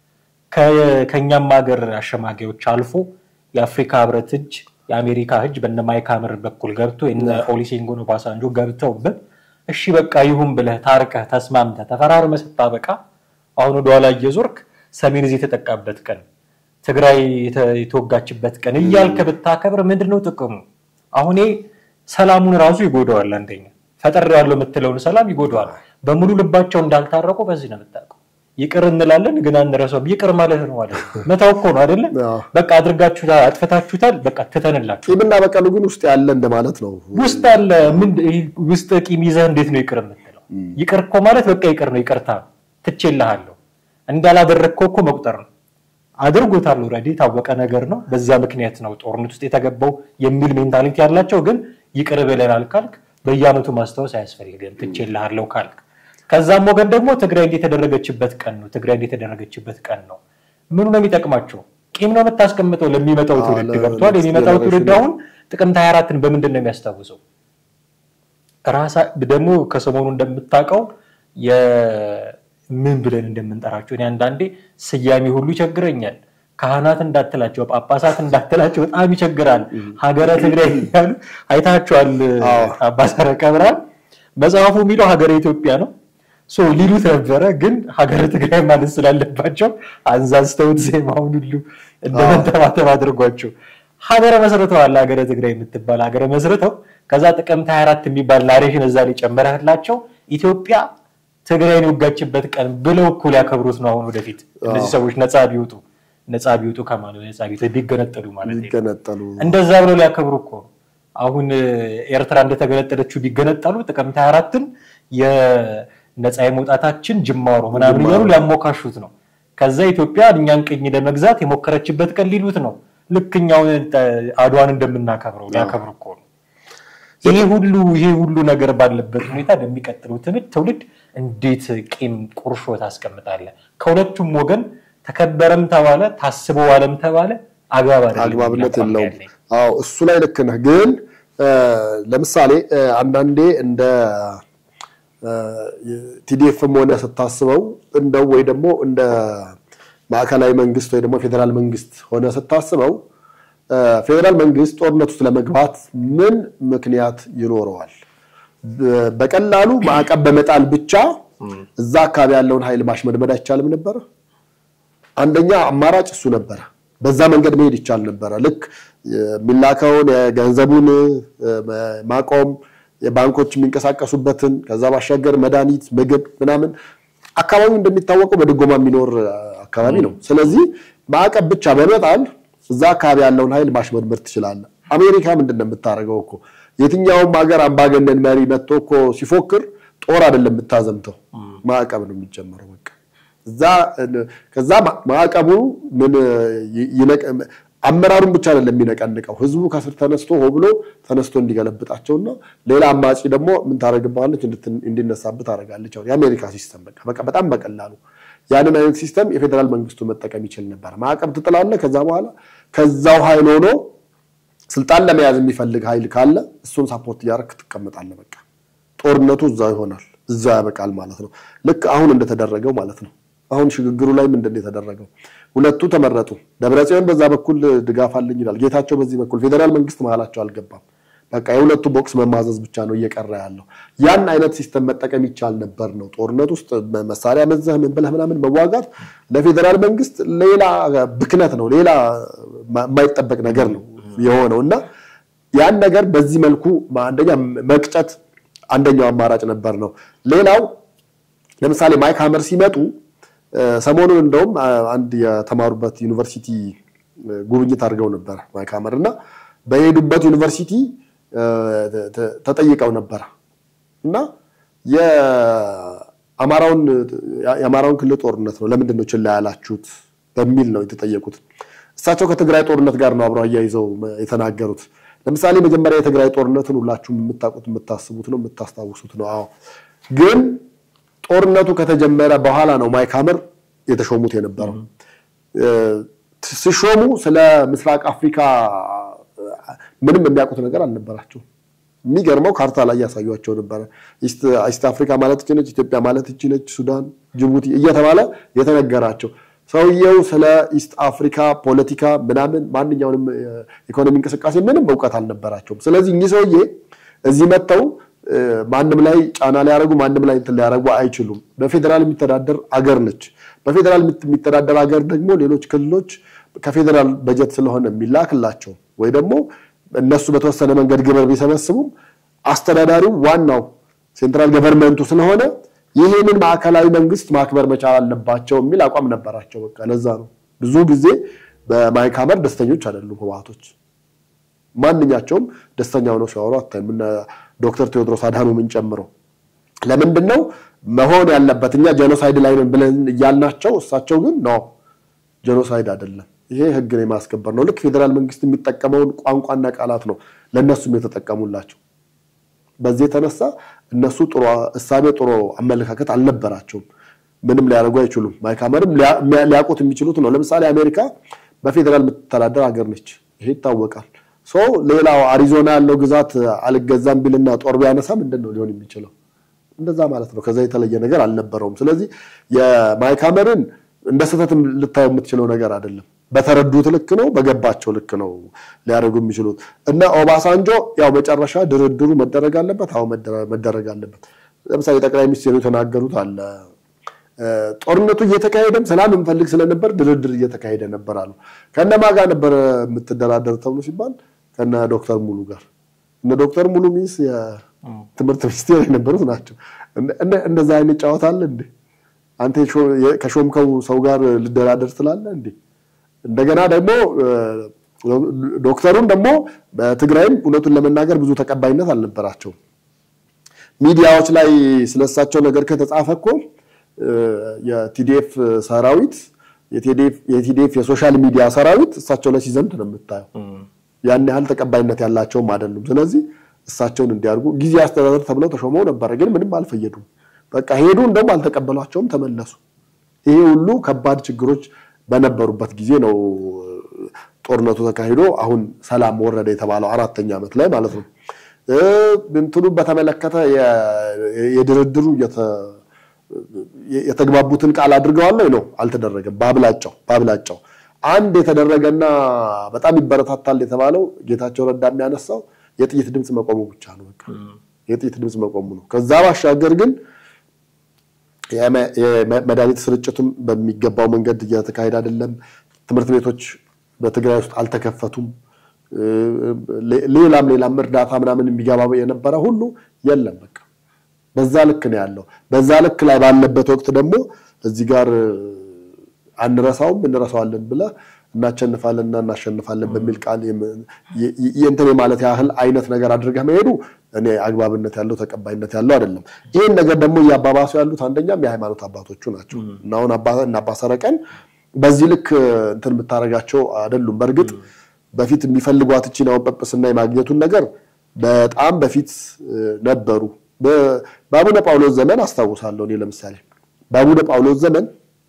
ከ- ከእኛም ሀገር አሸማጊዎች አልፎ የአፍሪካ ህብረት እጅ የአሜሪካ እጅ በነ ማይክ ሀመር በኩል ገብቶ የነ ኦሉሴጉን ኦባሳንጆ ገብተውበት እሺ በቃ ይሁን ብለህ ታርቀህ ተስማምተህ ተፈራርመህ ስታበቃ አሁን ወደኋላ እየዞርክ ሰሜን እዚህ የተጠቃበት ቀን ትግራይ የተ- የተወጋችበት ቀን እያልክ ብታከብር ምንድን ነው ጥቅሙ? አሁን ይሄ ሰላሙን ራሱ ይጎዳዋል። አንደኛ ፈጠር ያለው የምትለውን ሰላም ይጎዳዋል። በሙሉ ልባቸው እንዳልታረቁ በዚህ ነው የምታውቀው። ይቅር እንላለን ግን አንረሳውም። ይቅር ማለት ነው ማለት ነው መተው እኮ ነው አይደለም? አዎ። በቃ አድርጋችሁታል፣ አጥፍታችሁታል፣ በቃ ትተንላችሁ ቂምና በቀሉ ግን ውስጥ ያለ እንደማለት ነው። ውስጥ አለ ምን ይህ ውስጥ ቂም ይዘህ እንዴት ነው ይቅር የምትለው? ይቅር እኮ ማለት በቃ ይቅር ነው፣ ይቅርታ ትቼልሃለሁ እንዳላደረግከው እኮ መቁጠር ነው። አድርጎታል። ኦልሬዲ የታወቀ ነገር ነው። በዚያ ምክንያት ነው ጦርነት ውስጥ የተገባው የሚል ሜንታሊቲ ያላቸው ግን ይቅር ብለናል ካልክ በየዓመቱ ማስታወስ አያስፈልግም ትቼልሃለሁ ካልክ። ከዛም ወገን ደግሞ ትግራይ እንዴት የተደረገችበት ቀን ነው፣ ትግራይ እንዴት የተደረገችበት ቀን ነው። ምኑ ነው የሚጠቅማቸው? ቂም ነው የምታስቀምጠው ለሚመጣው አዎ፣ ትውልድ ለ- ገብቷል። ለ- የሚመጣው ጀነሬሽኑ። ትውልድ አሁን ጥቅምት 24ን በምንድን ነው የሚያስታውሰው? ራሳ ደግሞ ከሰሞኑ እንደምታውቀው የምን ብለን እንደምንጠራቸው እኔ አንዳንዴ ስያሜ ሁሉ ይቸግረኛል። ካህናት እንዳትላቸው፣ ጳጳሳት እንዳትላቸው በጣም ይቸግራል። ሀገረ ትግራይ ያሉ አይታቸዋል። አዎ። አባ ሰረቀ ብርሃን መጽሐፉ የሚለው ሀገረ ኢትዮጵያ ነው ሶ ሊሉት ነበረ፣ ግን ሀገረ ትግራይ ማለት ስላለባቸው አንዛዝተውት ዜማውን ሁሉ እንደ መንተባተብ አድርጓቸው ሀገረ መስርተዋል። ሀገረ ትግራይ የምትባል ሀገረ መስርተው ከዛ ጥቅምት 24 የሚባል ናሬሽን እዛ ላይ ጨመረህላቸው ኢትዮጵያ ትግራይን የወጋችበት ቀን ብለው እኩል ያከብሩት ነው። አሁን ወደፊት እነዚህ ሰዎች ነፃ ቢወጡ ነፃ ቢወጡ ከማለት ነፃ ቢወጡ ቢገነጠሉ ማለት ነው ሊገነጠሉ እንደዛ ብለው ሊያከብሩ እኮ ነው። አሁን እ፣ ኤርትራ እንደተገነጠለችው ቢገነጠሉ ጥቅምት 24ን የነፃ የመውጣታችን ጅማሮ ምናምን እያሉ ሊያሞካሹት ነው። ከዛ ኢትዮጵያ እኛን ቅኝ ለመግዛት የሞከረችበት ቀን ሊሉት ነው። ልክ እኛውን እ፣ አድዋን እንደምናከብረው ሊያከብሩ እኮ ነው። ይሄ ሁሉ ይሄ ሁሉ ነገር ባለበት ሁኔታ በሚቀጥለው ትውልድ ትውልድ እንዴት ቂም ቁርሾ ታስቀምጣለህ? ከሁለቱም ወገን ተከበረም ተባለ ታስቦ ዋለም ተባለ አግባብ አይደለም አግባብነት የሚል አቋም ነው የለውም። ያለኝ። አዎ እሱ ላይ ልክ ነህ። ግን እ፣ ለምሳሌ እ፣ አንዳንዴ እንደ ቲዲኤፍም ሆነ ስታስበው እንደው ወይ ደግሞ እንደ ማዕከላዊ መንግስት ወይ ደግሞ ፌዴራል መንግስት ሆነ ስታስበው እ፣ ፌዴራል መንግስት ጦርነት ውስጥ ለመግባት ምን ምክንያት ይኖረዋል? በ- በቀላሉ ማዕቀብ በመጣል ብቻ እዛ አካባቢ ያለውን ኃይል ማሽመድመድ አይቻልም ነበረ? አንደኛ አማራጭ እሱ ነበረ። በዛ መንገድ መሄድ ይቻል ነበረ። ልክ የሚላከውን የገንዘቡን እ፣ ማቆም፣ የባንኮች የሚንቀሳቀሱበትን፣ ከዛ ባሻገር መድኃኒት፣ ምግብ ምናምን አካባቢው እንደሚታወቀው በድጎማ የሚኖር አካባቢ ነው። ስለዚህ ማዕቀብ ብቻ በመጣል እዛ አካባቢ ያለውን ኃይል ማሽመድመድ ትችላለህ። አሜሪካ ምንድን ነው የምታደርገው እኮ የትኛውም ሀገር አምባገነን መሪ መጥቶ እኮ ሲፎክር ጦር አይደለም የምታዘምተው፣ ማዕቀብ ነው የሚጀመረው በቃ እዛ ከዛ ማ- ማዕቀቡ ምን ይ- ይነቅ- አመራሩን ብቻ አይደለም የሚነቀንቀው ህዝቡ ከስር ተነስቶ ሆ ብሎ ተነስቶ እንዲገለብጣቸውና ሌላ አማጺ ደግሞ ምን ታደርግባለች እንድትን- እንዲነሳብህ ታደርጋለች። አሁን የአሜሪካ ሲስተም በቃ በቃ በጣም በቀላሉ ያንን አይነት ሲስተም የፌዴራል መንግስቱ መጠቀም ይችል ነበር። ማዕቀብ ትጥላለህ። ከዛ በኋላ ከዛው ኃይል ሆኖ ስልጣን ለመያዝ የሚፈልግ ኃይል ካለ እሱን ሳፖርት እያደረክ ትቀመጣለህ። በቃ ጦርነቱ እዛው ይሆናል፣ እዛው ያበቃል ማለት ነው። ልክ አሁን እንደተደረገው ማለት ነው። አሁን ሽግግሩ ላይ ምንድን ነው የተደረገው? ሁለቱ ተመረጡ። ደብረጽዮን በዛ በኩል ድጋፍ አለኝ ይላል፣ ጌታቸው በዚህ በኩል ፌዴራል መንግስት መሀላቸው አልገባም። በቃ የሁለቱ ቦክስ መማዘዝ ብቻ ነው እየቀረ ያለው። ያን አይነት ሲስተም መጠቀም ይቻል ነበር ነው። ጦርነት ውስጥ መሳሪያ መዘህ ምን ብለህ ምናምን መዋጋት ለፌዴራል መንግስት ሌላ ብክነት ነው፣ ሌላ የማይጠበቅ ነገር ነው የሆነው እና ያን ነገር በዚህ መልኩ አንደኛ መቅጨት አንደኛው አማራጭ ነበር ነው። ሌላው ለምሳሌ ማይክ ሀመር ሲመጡ ሰሞኑን እንደውም አንድ የተማሩበት ዩኒቨርሲቲ ጉብኝት አድርገው ነበር ማይክ ሀመር እና በሄዱበት ዩኒቨርሲቲ ተጠይቀው ነበር እና የአማራውን የአማራውን ክልል ጦርነት ነው ለምንድን ነው ችላ ያላችሁት በሚል ነው የተጠየቁት። እሳቸው ከትግራይ ጦርነት ጋር ነው አብረው አያይዘው የተናገሩት። ለምሳሌ መጀመሪያ የትግራይ ጦርነትን ሁላችሁም የምታውቁት የምታስቡት ነው የምታስታውሱት ነው። አዎ ግን ጦርነቱ ከተጀመረ በኋላ ነው ማይክ ሀመር የተሾሙት የነበረው። ሲሾሙ ስለ ምስራቅ አፍሪካ ምንም የሚያውቁት ነገር አልነበራቸው። የሚገርመው ካርታ ላይ ያሳዩቸው ነበረ። ኢስት አፍሪካ ማለት እቺ ነች፣ ኢትዮጵያ ማለት እቺ ነች፣ ሱዳን፣ ጅቡቲ እየተባለ የተነገራቸው ሰውየው ስለ ኢስት አፍሪካ ፖለቲካ ምናምን ማንኛውንም ኢኮኖሚ እንቅስቃሴ ምንም እውቀት አልነበራቸውም። ስለዚህ እኚህ ሰውዬ እዚህ መጥተው ማንም ላይ ጫና ሊያደርጉ ማንም ላይ እንትን ሊያደርጉ አይችሉም። በፌዴራል የሚተዳደር አገር ነች። በፌዴራል የሚተዳደር አገር ደግሞ ሌሎች ክልሎች ከፌዴራል በጀት ስለሆነ የሚላክላቸው ወይ ደግሞ እነሱ በተወሰነ መንገድ ግብር ቢሰበስቡም አስተዳዳሪው ዋናው ሴንትራል ገቨርንመንቱ ስለሆነ ይህንን ማዕከላዊ መንግስት ማክበር መቻል አለባቸው የሚል አቋም ነበራቸው። በቃ ለዛ ነው ብዙ ጊዜ በማይክ ሀመር ደስተኞች አይደሉም ህወሓቶች። ማንኛቸውም ደስተኛ ሆነው ሲያወሩ አታይም። እነ ዶክተር ቴዎድሮስ አድሃኖምን ጨምሮ ለምንድን ነው መሆን ያለበት እኛ ጄኖሳይድ ላይ ነን ብለን እያልናቸው፣ እሳቸው ግን ነው ጄኖሳይድ አይደለም ይሄ ህግን የማስከበር ነው። ልክ ፌዴራል መንግስት የሚጠቀመውን ቋንቋና ቃላት ነው ለእነሱም የተጠቀሙላቸው። በዚህ የተነሳ እነሱ ጥሩ እሳቤ ጥሩ አመለካከት አልነበራቸውም። ምንም ሊያደርጉ አይችሉም። ማይክ ሀመርም ሊያውቁት የሚችሉት ነው። ለምሳሌ አሜሪካ በፌዴራል የምትተዳደር ሀገር ነች። ይሄ ይታወቃል። ሰው ሌላው አሪዞና ያለው ግዛት አልገዛም ቢልና ጦር ቢያነሳ ምንድን ነው ሊሆን የሚችለው? እንደዛ ማለት ነው። ከዛ የተለየ ነገር አልነበረውም። ስለዚህ የማይክ ሀመርን እንደ ስህተት ልታየው የምትችለው ነገር አይደለም። በተረዱት ልክ ነው፣ በገባቸው ልክ ነው ሊያደርጉ የሚችሉት እና ኦባሳንጆ ያው መጨረሻ ድርድሩ መደረግ አለበት። አዎ መደረግ አለበት። ለምሳሌ ጠቅላይ ሚኒስትሩ የተናገሩት አለ ጦርነቱ እየተካሄደም ሰላም እንፈልግ ስለነበር ድርድር እየተካሄደ ነበር አሉ። ከነማ ጋር ነበር የምትደራደር ተብሎ ሲባል ከነ ዶክተር ሙሉ ጋር እነ ዶክተር ሙሉ ሚስ የትምህርት ሚኒስቴር የነበሩት ናቸው። እንደዛ አይነት ጨዋታ አለ እንዴ? አንተ ከሾምከው ሰው ጋር ልደራደር ትላለህ እንዴ? እንደገና ደግሞ ዶክተሩን ደግሞ በትግራይም እውነቱን ለመናገር ብዙ ተቀባይነት አልነበራቸውም። ሚዲያዎች ላይ ስለሳቸው ነገር ከተጻፈ እኮ የቲዲኤፍ ሰራዊት የቲዲኤፍ የሶሻል ሚዲያ ሰራዊት እሳቸው ላይ ሲዘምት ነው የምታየው። ያን ያህል ተቀባይነት ያላቸውም አይደሉም። ስለዚህ እሳቸውን እንዲያርጉ ጊዜ አስተዳደር ተብለው ተሾመው ነበረ፣ ግን ምንም አልፈየዱም። በቃ ሄዱ፣ እንደውም አልተቀበሏቸውም፣ ተመለሱ። ይሄ ሁሉ ከባድ ችግሮች በነበሩበት ጊዜ ነው ጦርነቱ ተካሂዶ አሁን ሰላም ወረደ የተባለው አራተኛ ዓመት ላይ ማለት ነው። እንትኑ በተመለከተ የድርድሩ የተግባቡትን ቃል አድርገዋል ነው አልተደረገም። በአብላጫው በአብላጫው አንድ የተደረገና በጣም ይበረታታል የተባለው ጌታቸው ረዳ የሚያነሳው የጥይት ድምፅ መቆሙ ብቻ ነው። በቃ የጥይት ድምፅ መቆሙ ነው። ከዛ ባሻገር ግን የመድኃኒት ስርጭቱም በሚገባው መንገድ እየተካሄደ አይደለም። ትምህርት ቤቶች በትግራይ ውስጥ አልተከፈቱም። ሌላም ሌላም እርዳታ ምናምን የሚገባ የነበረ ሁሉ የለም። በቃ በዛ ልክ ነው ያለው። በዛ ልክ ላይ ባለበት ወቅት ደግሞ እዚህ ጋር አንረሳውም እንረሳዋለን ብለህ እናሸንፋለን እና እናሸንፋለን በሚል ቃል የእንትን ማለት ያህል አይነት ነገር አድርገህ መሄዱ እኔ አግባብነት ያለው ተቀባይነት ያለው አይደለም። ይህን ነገር ደግሞ እያባባሱ ያሉት አንደኛም የሃይማኖት አባቶቹ ናቸው እና አሁን እና አባ ሰረቀን በዚህ ልክ እንትን የምታደርጋቸው አይደሉም። በእርግጥ በፊት የሚፈልጓት እቺን አሁን ጵጵስና የማግኘቱን ነገር በጣም በፊት ነበሩ። በአቡነ ጳውሎስ ዘመን አስታውሳለሁ እኔ ለምሳሌ በአቡነ ጳውሎስ ዘመን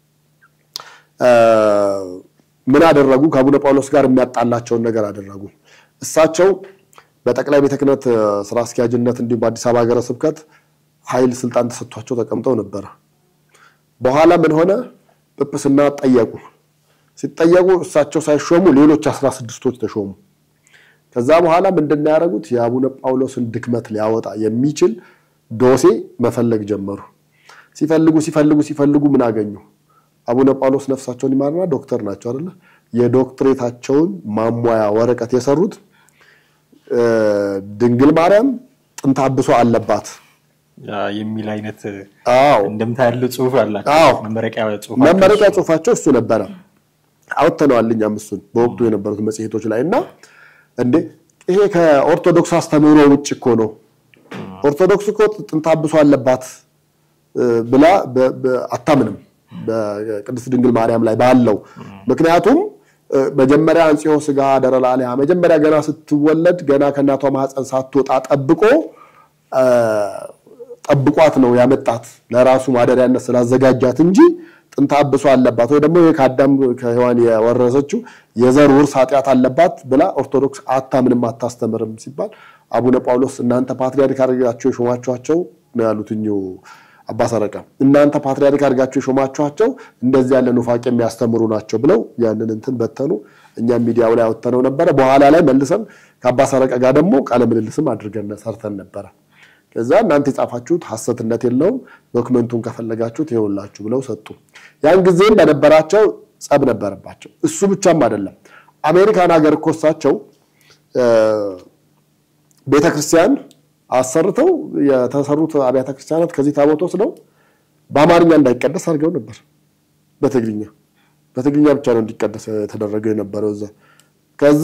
ምን አደረጉ? ከአቡነ ጳውሎስ ጋር የሚያጣላቸውን ነገር አደረጉ። እሳቸው በጠቅላይ ቤተ ክህነት ስራ አስኪያጅነት እንዲሁም በአዲስ አበባ ሀገረ ስብከት ኃይል ስልጣን ተሰጥቷቸው ተቀምጠው ነበረ። በኋላ ምን ሆነ? ጵጵስና ጠየቁ። ሲጠየቁ እሳቸው ሳይሾሙ ሌሎች አስራ ስድስቶች ተሾሙ። ከዛ በኋላ ምንድን ነው ያደረጉት? የአቡነ ጳውሎስን ድክመት ሊያወጣ የሚችል ዶሴ መፈለግ ጀመሩ። ሲፈልጉ ሲፈልጉ ሲፈልጉ ምን አገኙ? አቡነ ጳውሎስ ነፍሳቸውን ይማርና ዶክተር ናቸው አይደለ? የዶክትሬታቸውን ማሟያ ወረቀት የሰሩት ድንግል ማርያም ጥንተ አብሶ አለባት የሚል አይነት አዎ እንደምታ ያለው ጽሁፍ አላቸው። አዎ መመረቂያ ጽሁፍ መመረቂያ ጽሁፋቸው እሱ ነበረ። አውጥተነዋል እኛም እሱን በወቅቱ የነበሩት መጽሔቶች ላይ እና እንዴ ይሄ ከኦርቶዶክስ አስተምህሮ ውጭ እኮ ነው። ኦርቶዶክስ እኮ ጥንተ አብሶ አለባት ብላ አታምንም በቅድስት ድንግል ማርያም ላይ ባለው ምክንያቱም መጀመሪያ አንጽሖ ሥጋ ሀደረ ላዕሌሃ መጀመሪያ ገና ስትወለድ ገና ከእናቷ ማህፀን ሳትወጣ ጠብቆ ጠብቋት ነው ያመጣት ለራሱ ማደሪያነት ስላዘጋጃት እንጂ ጥንተ አብሶ አለባት ወይ ደግሞ ከአዳም ከሔዋን የወረሰችው የዘር ውርስ ኃጢአት አለባት ብላ ኦርቶዶክስ አታምንም አታስተምርም ሲባል አቡነ ጳውሎስ እናንተ ፓትሪያርክ አድርጋችሁ የሾማችኋቸው ነው ያሉት እኚሁ አባ ሰረቀ እናንተ ፓትሪያርክ አድርጋችሁ የሾማችኋቸው እንደዚህ ያለ ኑፋቄ የሚያስተምሩ ናቸው ብለው ያንን እንትን በተኑ። እኛም ሚዲያው ላይ አወጥተነው ነበረ። በኋላ ላይ መልሰን ከአባ ሰረቀ ጋር ደግሞ ቃለ ምልልስም አድርገን ሰርተን ነበረ። ከዛ እናንተ የጻፋችሁት ሐሰትነት የለውም ዶክመንቱን ከፈለጋችሁት ይኸውላችሁ ብለው ሰጡ። ያን ጊዜም በነበራቸው ጸብ ነበረባቸው። እሱ ብቻም አይደለም። አሜሪካን ሀገር እኮ እሳቸው ቤተክርስቲያን አሰርተው የተሰሩት አብያተ ክርስቲያናት ከዚህ ታቦት ወስደው በአማርኛ እንዳይቀደስ አድርገው ነበር። በትግርኛ በትግርኛ ብቻ ነው እንዲቀደስ የተደረገው የነበረው እዛ። ከዛ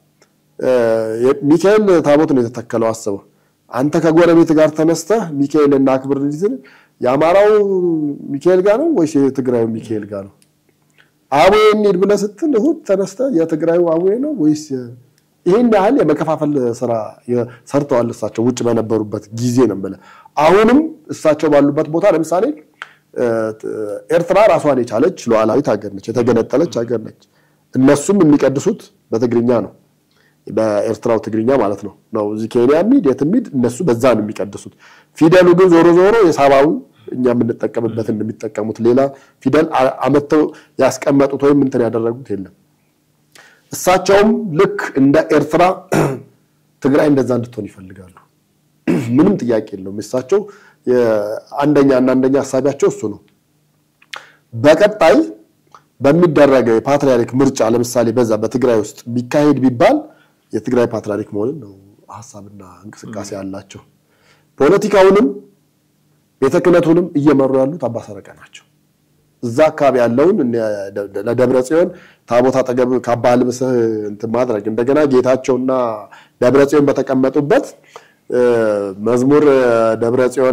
ሚካኤል ታቦት ነው የተተከለው። አስበው አንተ ከጎረቤት ጋር ተነስተህ ሚካኤል እና አክብር እንዲትል የአማራው ሚካኤል ጋር ነው ወይስ የትግራዩ ሚካኤል ጋር ነው? አቡዬ እንሂድ ብለህ ስትል እሑድ ተነስተህ የትግራዩ አቡዬ ነው ወይስ ይህን ያህል የመከፋፈል ስራ ሰርተዋል። እሳቸው ውጭ በነበሩበት ጊዜ ነው የምልህ። አሁንም እሳቸው ባሉበት ቦታ ለምሳሌ ኤርትራ ራሷን የቻለች ሉዓላዊት ሀገር ነች፣ የተገነጠለች ሀገር ነች። እነሱም የሚቀድሱት በትግርኛ ነው፣ በኤርትራው ትግርኛ ማለት ነው ነው እዚህ ኬንያ ሚድ የት ሚድ እነሱ በዛ ነው የሚቀድሱት። ፊደሉ ግን ዞሮ ዞሮ የሳባዊ እኛ የምንጠቀምበትን የሚጠቀሙት ሌላ ፊደል አመተው ያስቀመጡት ወይም እንትን ያደረጉት የለም። እሳቸውም ልክ እንደ ኤርትራ ትግራይ እንደዛ እንድትሆን ይፈልጋሉ። ምንም ጥያቄ የለውም። እሳቸው አንደኛ እና አንደኛ ሀሳቢያቸው እሱ ነው። በቀጣይ በሚደረገው የፓትሪያርክ ምርጫ ለምሳሌ በዛ በትግራይ ውስጥ ቢካሄድ ቢባል የትግራይ ፓትሪያርክ መሆንን ነው ሀሳብና እንቅስቃሴ ያላቸው። ፖለቲካውንም ቤተ ክህነቱንም እየመሩ ያሉት አባ ሰረቀ ናቸው። እዛ አካባቢ ያለውን ለደብረ ጽዮን ታቦት አጠገብ ካባ ልብስህ እንትን ማድረግ እንደገና ጌታቸውና ደብረ ጽዮን በተቀመጡበት መዝሙር ደብረ ጽዮን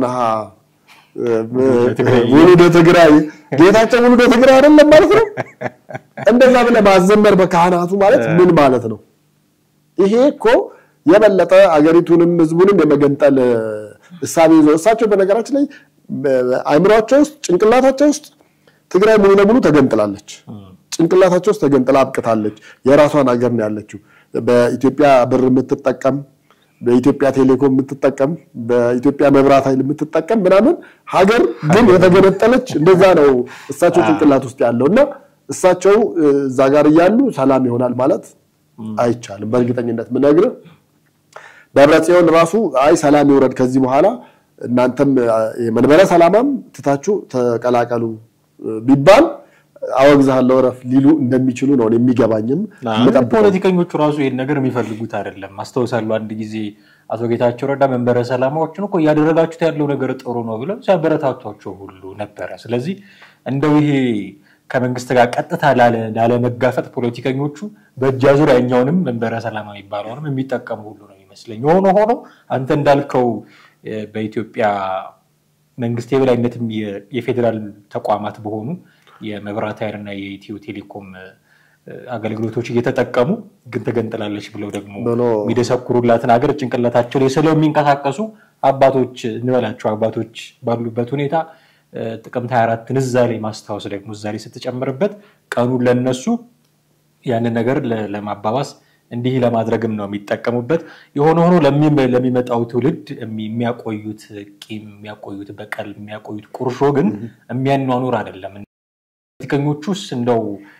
ውሉደ ትግራይ ጌታቸው ውሉደ ትግራይ አይደለም ማለት ነው። እንደዛ ብለህ ማዘመር በካህናቱ ማለት ምን ማለት ነው? ይሄ እኮ የበለጠ አገሪቱንም ህዝቡንም የመገንጠል እሳቤ ይዞ እሳቸው በነገራችን ላይ አይምሯቸው ውስጥ ጭንቅላታቸው ውስጥ ትግራይ ሙሉ ለሙሉ ተገንጥላለች። ጭንቅላታቸው ውስጥ ተገንጥላ አብቅታለች። የራሷን ሀገር ነው ያለችው። በኢትዮጵያ ብር የምትጠቀም በኢትዮጵያ ቴሌኮም የምትጠቀም በኢትዮጵያ መብራት ኃይል የምትጠቀም ምናምን ሀገር ግን የተገነጠለች እንደዛ ነው እሳቸው ጭንቅላት ውስጥ ያለው እና እሳቸው እዛ ጋር እያሉ ሰላም ይሆናል ማለት አይቻልም። በእርግጠኝነት ምነግርህ ደብረ ጽዮን ራሱ አይ ሰላም ይውረድ ከዚህ በኋላ እናንተም የመንበረ ሰላማም ትታችሁ ተቀላቀሉ ቢባል አወግዛለሁ ረፍ ሊሉ እንደሚችሉ ነው የሚገባኝም። ፖለቲከኞቹ ራሱ ይህን ነገር የሚፈልጉት አይደለም። አስታውሳለሁ አንድ ጊዜ አቶ ጌታቸው ረዳ መንበረ ሰላማዎችን እኮ እያደረጋችሁት ያለው ነገር ጥሩ ነው ብለው ሲያበረታቷቸው ሁሉ ነበረ። ስለዚህ እንደው ይሄ ከመንግስት ጋር ቀጥታ ላለመጋፈጥ ፖለቲከኞቹ በእጅ አዙር ያኛውንም መንበረ ሰላማ የሚባለውንም የሚጠቀሙ ሁሉ ነው ይመስለኝ። የሆነ ሆኖ አንተ እንዳልከው በኢትዮጵያ መንግስት የበላይነትም የፌዴራል ተቋማት በሆኑ የመብራት ኃይልና የኢትዮ ቴሌኮም አገልግሎቶች እየተጠቀሙ ግን ተገንጥላለች ብለው ደግሞ የሚደሰኩሩላትን ሀገር ጭንቅላታቸው ላይ ስለው የሚንቀሳቀሱ አባቶች እንበላቸው አባቶች ባሉበት ሁኔታ ጥቅምት 24ን እዛ ላይ ማስታወስ ደግሞ እዛ ላይ ስትጨምርበት ቀኑን ለነሱ ያንን ነገር ለማባባስ እንዲህ ለማድረግም ነው የሚጠቀሙበት። የሆነ ሆኖ ለሚመጣው ትውልድ የሚያቆዩት ቂም፣ የሚያቆዩት በቀል፣ የሚያቆዩት ቁርሾ ግን የሚያኗኑር አይደለም። ፖለቲከኞቹስ እንደው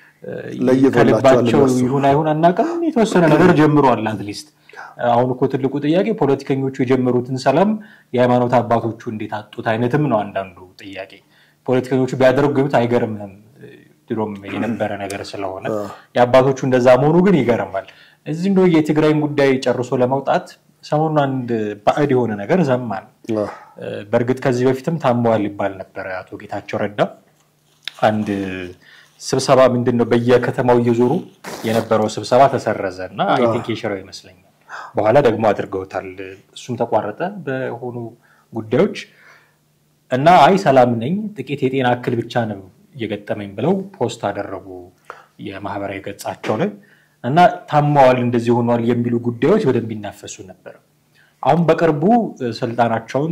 ከልባቸው ይሁን አይሁን አናውቅም፣ የተወሰነ ነገር ጀምሯል። አትሊስት አሁን እኮ ትልቁ ጥያቄ ፖለቲከኞቹ የጀመሩትን ሰላም የሃይማኖት አባቶቹ እንዴት አጡት አይነትም ነው አንዳንዱ ጥያቄ። ፖለቲከኞቹ ቢያደርጉት አይገርምም፣ ድሮም የነበረ ነገር ስለሆነ የአባቶቹ እንደዛ መሆኑ ግን ይገርማል። እዚህ እንደ የትግራይን ጉዳይ ጨርሶ ለመውጣት ሰሞኑን አንድ ባዕድ የሆነ ነገር ዘማን። በእርግጥ ከዚህ በፊትም ታመዋል ይባል ነበረ። አቶ ጌታቸው ረዳ አንድ ስብሰባ ምንድን ነው በየከተማው እየዞሩ የነበረው ስብሰባ ተሰረዘ እና አይ ቲንክ የሽረው ይመስለኛል። በኋላ ደግሞ አድርገውታል። እሱም ተቋረጠ በሆኑ ጉዳዮች እና አይ ሰላም ነኝ ጥቂት የጤና እክል ብቻ ነው እየገጠመኝ ብለው ፖስት አደረጉ የማህበራዊ ገጻቸው ላይ እና ታማዋል እንደዚህ ሆኗል የሚሉ ጉዳዮች በደንብ ይናፈሱ ነበር። አሁን በቅርቡ ስልጣናቸውን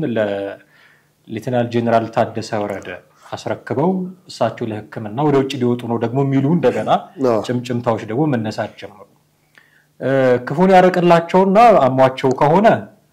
ለሌተናል ጄኔራል ታደሰ ወረደ አስረክበው እሳቸው ለሕክምና ወደ ውጭ ሊወጡ ነው ደግሞ የሚሉ እንደገና ጭምጭምታዎች ደግሞ መነሳት ጀመሩ። ክፉን ያረቅላቸውና አሟቸው ከሆነ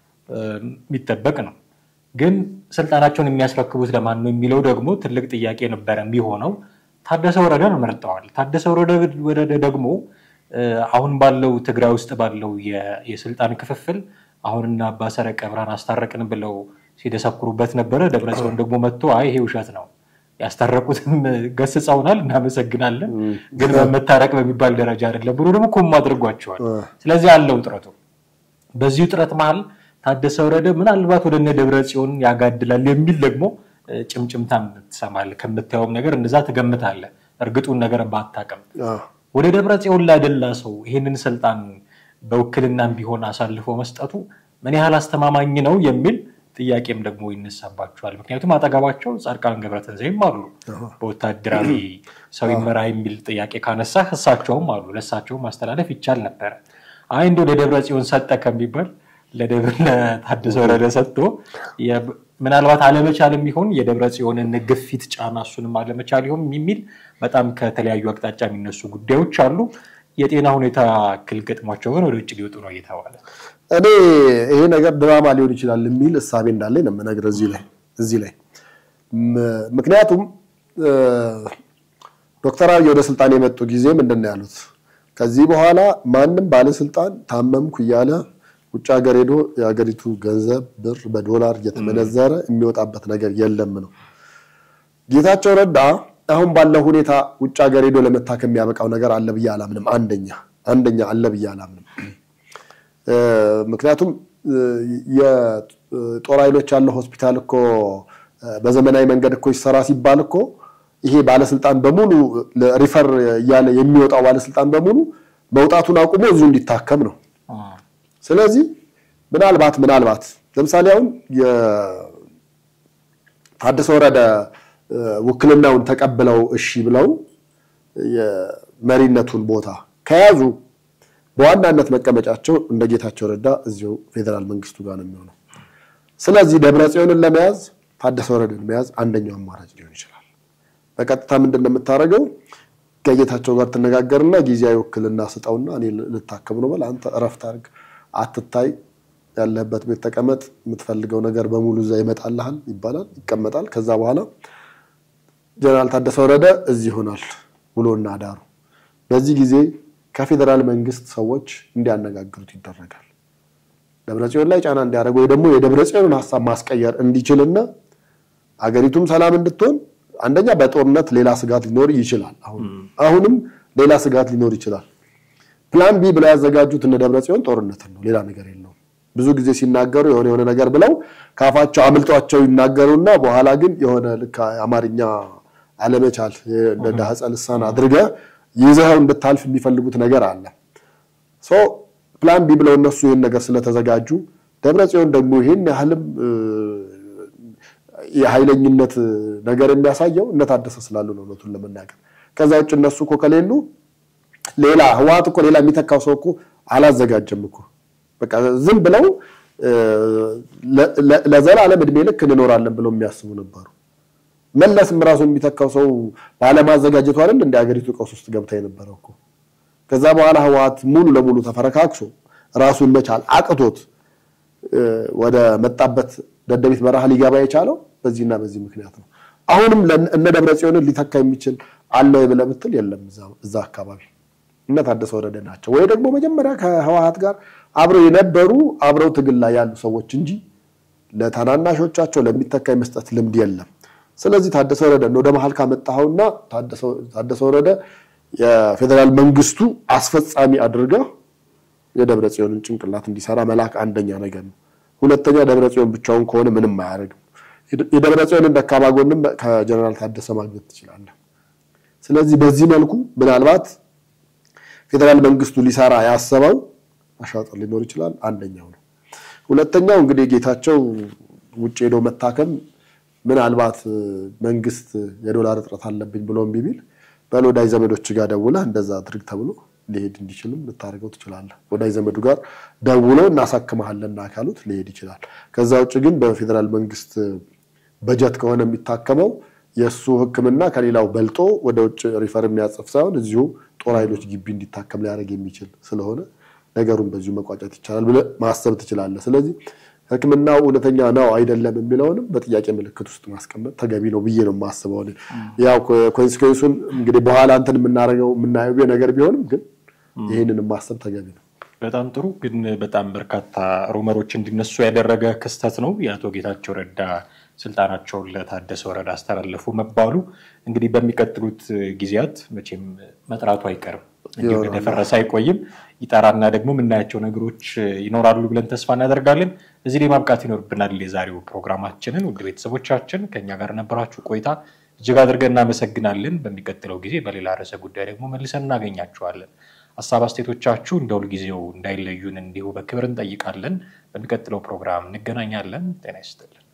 የሚጠበቅ ነው። ግን ስልጣናቸውን የሚያስረክቡት ለማን ነው የሚለው ደግሞ ትልቅ ጥያቄ ነበረ የሚሆነው። ታደሰ ወረደን መርጠዋል። ታደሰ ወረደ ደግሞ አሁን ባለው ትግራይ ውስጥ ባለው የስልጣን ክፍፍል አሁንና አባ ሰረቀ ብርሃን አስታረቅን ብለው ሲደሰኩሩበት ነበረ። ደብረጽዮን ደግሞ መጥቶ አይ ይሄ ውሸት ነው ያስታረቁትም ገስጸውናል፣ እናመሰግናለን፣ ግን በመታረቅ በሚባል ደረጃ አይደለም ብሎ ደግሞ ኮም አድርጓቸዋል። ስለዚህ አለው ጥረቱ። በዚሁ ጥረት መሀል ታደሰ ወረደ ምናልባት ወደ እነ ደብረ ጽዮን ያጋድላል የሚል ደግሞ ጭምጭምታም ትሰማለህ። ከምታየውም ነገር እንደዛ ትገምታለህ፣ እርግጡን ነገር ባታውቅም። ወደ ደብረ ጽዮን ላደላ ሰው ይህንን ስልጣን በውክልናም ቢሆን አሳልፎ መስጠቱ ምን ያህል አስተማማኝ ነው የሚል ጥያቄም ደግሞ ይነሳባቸዋል። ምክንያቱም አጠገባቸው ጻድቃን ገብረትንሳኤም አሉ። በወታደራዊ ሰው ይመራ የሚል ጥያቄ ካነሳ እሳቸውም አሉ። ለእሳቸውም ማስተላለፍ ይቻል ነበረ። አይ እንደው ለደብረ ጽዮን ሰጠ ከሚባል ለታደሰ ወረደ ሰጥቶ ምናልባት አለመቻል የሚሆን የደብረ ጽዮንን ግፊት ጫና እሱንም አለመቻል ይሆን የሚል በጣም ከተለያዩ አቅጣጫ የሚነሱ ጉዳዮች አሉ። የጤና ሁኔታ እክል ገጥሟቸው ግን ወደ ውጭ ሊወጡ ነው እየተባለ እኔ ይሄ ነገር ድራማ ሊሆን ይችላል የሚል እሳቤ እንዳለኝ ነው የምነግርህ እዚህ ላይ እዚህ ላይ ምክንያቱም ዶክተር አብይ ወደ ስልጣን የመጡ ጊዜ ምንድን ነው ያሉት? ከዚህ በኋላ ማንም ባለስልጣን ታመምኩ እያለ ውጭ ሀገር ሄዶ የሀገሪቱ ገንዘብ ብር በዶላር እየተመነዘረ የሚወጣበት ነገር የለም ነው። ጌታቸው ረዳ አሁን ባለው ሁኔታ ውጭ ሀገር ሄዶ ለመታከም የሚያበቃው ነገር አለ ብዬ አላምንም። አንደኛ አንደኛ አለ ብዬ አላምንም። ምክንያቱም የጦር ኃይሎች ያለው ሆስፒታል እኮ በዘመናዊ መንገድ እኮ ይሰራ ሲባል እኮ ይሄ ባለስልጣን በሙሉ ሪፈር እያለ የሚወጣው ባለስልጣን በሙሉ መውጣቱን አቁሞ እዚሁ እንዲታከም ነው። ስለዚህ ምናልባት ምናልባት ለምሳሌ አሁን የታደሰ ወረደ ውክልናውን ተቀብለው እሺ ብለው የመሪነቱን ቦታ ከያዙ በዋናነት መቀመጫቸው እንደ ጌታቸው ረዳ እዚሁ ፌዴራል መንግስቱ ጋር ነው የሚሆነው። ስለዚህ ደብረ ጽዮንን ለመያዝ ታደሰ ወረደን መያዝ አንደኛው አማራጭ ሊሆን ይችላል። በቀጥታ ምንድን ነው የምታደርገው? ከጌታቸው ጋር ትነጋገርና ጊዜያዊ ውክልና ስጠውና እኔ ልታከም ነው በል አንተ እረፍት አድርግ፣ አትታይ፣ ያለህበት ቤት ተቀመጥ፣ የምትፈልገው ነገር በሙሉ እዛ ይመጣልሃል ይባላል። ይቀመጣል። ከዛ በኋላ ጀነራል ታደሰ ወረደ እዚህ ይሆናል ውሎና አዳሩ። በዚህ ጊዜ ከፌዴራል መንግስት ሰዎች እንዲያነጋግሩት ይደረጋል። ደብረጽዮን ላይ ጫና እንዲያደርግ ወይ ደግሞ የደብረጽዮንን ሀሳብ ማስቀየር እንዲችልና አገሪቱም ሰላም እንድትሆን አንደኛ በጦርነት ሌላ ስጋት ሊኖር ይችላል። አሁንም ሌላ ስጋት ሊኖር ይችላል። ፕላን ቢ ብለው ያዘጋጁት እነ ደብረጽዮን ጦርነትን ነው፣ ሌላ ነገር የለውም። ብዙ ጊዜ ሲናገሩ የሆነ የሆነ ነገር ብለው ካፋቸው አምልጧቸው ይናገሩና በኋላ ግን የሆነ ልክ አማርኛ አለመቻል እንደ ዳህፀ ልሳን አድርገህ ይዘኸው እንድታልፍ የሚፈልጉት ነገር አለ። ሶ ፕላን ቢ ብለው እነሱ ይህን ነገር ስለተዘጋጁ ደብረጽዮን ደግሞ ይህን ያህልም የኃይለኝነት ነገር የሚያሳየው እነ ታደሰ ስላሉ ነው። እውነቱን ለመናገር ከዛ ውጭ እነሱ እኮ ከሌሉ ሌላ ህወሓት እኮ ሌላ የሚተካው ሰው እኮ አላዘጋጀም እኮ በቃ ዝም ብለው ለዘላለም እድሜ ልክ እንኖራለን ብለው የሚያስቡ ነበሩ። መለስም ራሱ የሚተካው ሰው ባለማዘጋጀቱ አይደል እንደ ሀገሪቱ ቀውስ ውስጥ ገብታ የነበረው እኮ። ከዛ በኋላ ህወሓት ሙሉ ለሙሉ ተፈረካክሶ ራሱን መቻል አቅቶት ወደ መጣበት ደደቢት በረሃ ሊገባ የቻለው በዚህና በዚህ ምክንያት ነው። አሁንም እነ ደብረ ጽዮንን ሊተካ የሚችል አለ ወይ ብለህ ብትል የለም። እዛ አካባቢ እነ ታደሰ ወረደ ናቸው ወይ ደግሞ መጀመሪያ ከህወሓት ጋር አብረው የነበሩ አብረው ትግል ላይ ያሉ ሰዎች እንጂ ለታናናሾቻቸው ለሚተካ የመስጠት ልምድ የለም። ስለዚህ ታደሰ ወረደ ወደ መሀል ካመጣኸውና ታደሰ ወረደ የፌዴራል መንግስቱ አስፈጻሚ አድርገህ የደብረ ጽዮንን ጭንቅላት እንዲሰራ መላክ አንደኛ ነገር ነው። ሁለተኛ ደብረ ጽዮን ብቻውን ከሆነ ምንም አያደርግም። የደብረ ጽዮንን ደካማ ጎንም ከጀነራል ታደሰ ማግኘት ትችላለህ። ስለዚህ በዚህ መልኩ ምናልባት ፌዴራል መንግስቱ ሊሰራ ያሰበው አሻጥር ሊኖር ይችላል። አንደኛው ነው። ሁለተኛው እንግዲህ ጌታቸው ውጭ ሄዶ መታከም ምናልባት መንግስት የዶላር እጥረት አለብኝ ብሎ እምቢ ቢል በል ወዳጅ ዘመዶች ጋር ደውለህ እንደዛ አድርግ ተብሎ ሊሄድ እንዲችልም ልታደርገው ትችላለህ። ወዳጅ ዘመዱ ጋር ደውሎ እናሳክመሃለን ካሉት ሊሄድ ይችላል። ከዛ ውጭ ግን በፌዴራል መንግስት በጀት ከሆነ የሚታከመው የእሱ ሕክምና ከሌላው በልጦ ወደ ውጭ ሪፈር የሚያጽፍ ሳይሆን እዚሁ ጦር ኃይሎች ግቢ እንዲታከም ሊያደርግ የሚችል ስለሆነ ነገሩን በዚሁ መቋጨት ይቻላል ብለህ ማሰብ ትችላለህ። ስለዚህ ሕክምናው እውነተኛ ነው አይደለም የሚለውንም በጥያቄ ምልክት ውስጥ ማስቀመጥ ተገቢ ነው ብዬ ነው የማስበው። ያው ኮንሲኩዌንሱን እንግዲህ በኋላ እንትን የምናደርገው የምናየው ነገር ቢሆንም ግን ይህንን ማሰብ ተገቢ ነው። በጣም ጥሩ። ግን በጣም በርካታ ሩመሮች እንዲነሱ ያደረገ ክስተት ነው የአቶ ጌታቸው ረዳ ስልጣናቸውን ለታደሰ ወረደ አስተላለፉ መባሉ እንግዲህ በሚቀጥሉት ጊዜያት መቼም መጥራቱ አይቀርም እንዲሁ እንደደፈረሰ አይቆይም። ይጠራና ደግሞ የምናያቸው ነገሮች ይኖራሉ ብለን ተስፋ እናደርጋለን። እዚህ ላይ ማብቃት ይኖርብናል የዛሬው ፕሮግራማችንን። ውድ ቤተሰቦቻችን ከኛ ጋር ነበራችሁ ቆይታ እጅግ አድርገን እናመሰግናለን። በሚቀጥለው ጊዜ በሌላ ርዕሰ ጉዳይ ደግሞ መልሰን እናገኛችኋለን። ሀሳብ አስተያየቶቻችሁ እንደ ሁልጊዜው እንዳይለዩን እንዲሁ በክብር እንጠይቃለን። በሚቀጥለው ፕሮግራም እንገናኛለን። ጤና ይስጥልን።